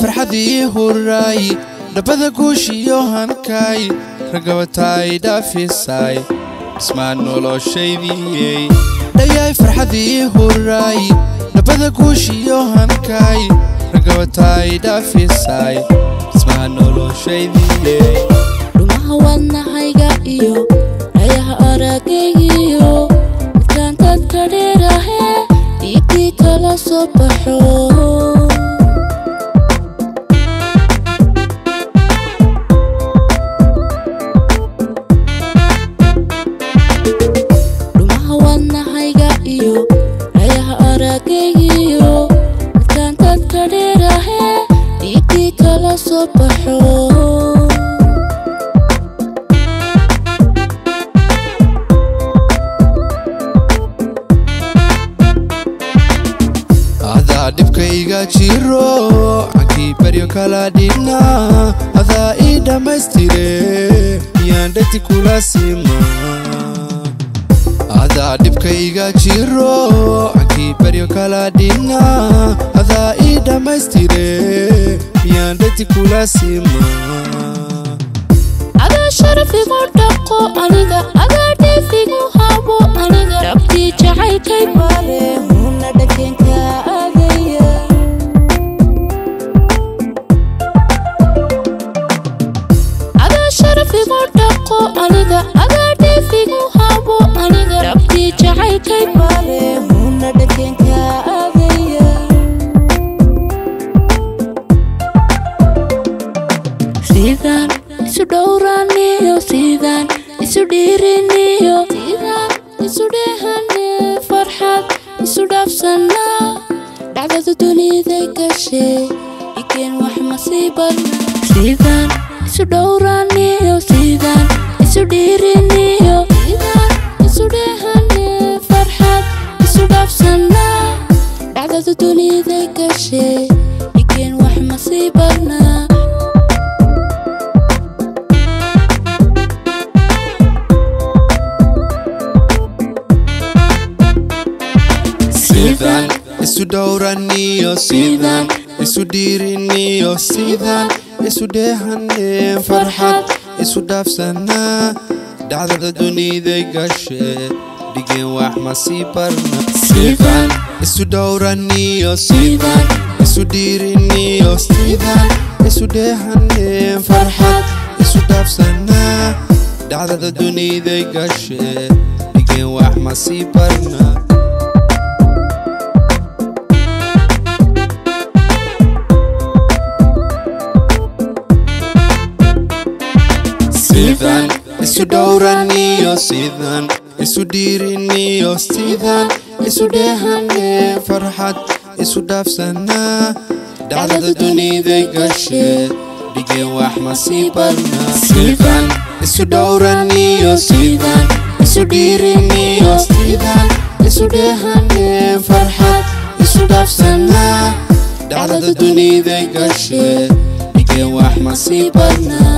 farxadii huraay dhabbada guushiyo hankaay ragabataay dhaafisaay dhismaan noloshaydiyey dhayaay farxadii huraay dhabbada guushiyo hankaay ragabataay dhaafisaay dhismaan noloshaydiyey dhumaha wadnahayga iyo dhayaha aragaygiyo midkaan dadka dheerahe dhiigii kala soo baxo dhumaha wadnahayga iyo dhayaha aragaygiyo midkaan dadka dheerahe dhiigii kala soo baxo adaa dhibkayga jiro cankii baryo kala dhina adaa ii dhammaystire miyaan dhegti kula sima adaa dhibkayga jiro cankii baryo kala dhina adaa ii dhammaystire miyaan dhegti kula sima adaa sharafigu dhaqo aniga adaa dheefigu habo aniga dhabtii jacaylkay baale huna dhakenka aadaya adaa sharafigu dhaqo aniga adaa dheefigu habo aniga dhabtii jacaylkay baale huna dhakenka aadaya sidaan isu dhowraaniyo sidaan isu dhiiriniyo sidaan isu dheehane farxad isu dhaafsanaa dhacdada duniday gashay ikeen wax masiibana sidaan isu dhowraaniyo sidaan isu dhiiriniyo sidaan isu dheehane farxad isu dhaafsanaa dhacdada duniday gashay ikeen wax masiibana sidaan isu dhowraniyo sidaan isu dhiiriniyo sidaan isu dheehaneen farxad isu dhaafsanaa dhacdada duniday gashe dhigeen wax masii barna sidaan isu dhowraniyo sidaan isu dhiiriniyo sidaan isu dheehaneen farxad isu dhaafsanaa dhacdada duniday gashe dhigeen wax masii barna sidaan isu dhowraniyo sidaan isu dhiiriniyo sidaan isu dheehaneen farxad isu dhaafsanaa dhacdada duniday gashe dhigeen wax masii barna sidaan isu dhowraniyo sidaan isu dhiiriniyo sidaan isu dheehaneen farxad isu dhaafsanaa dhacdada duniday gashe dhigeen wax masii barna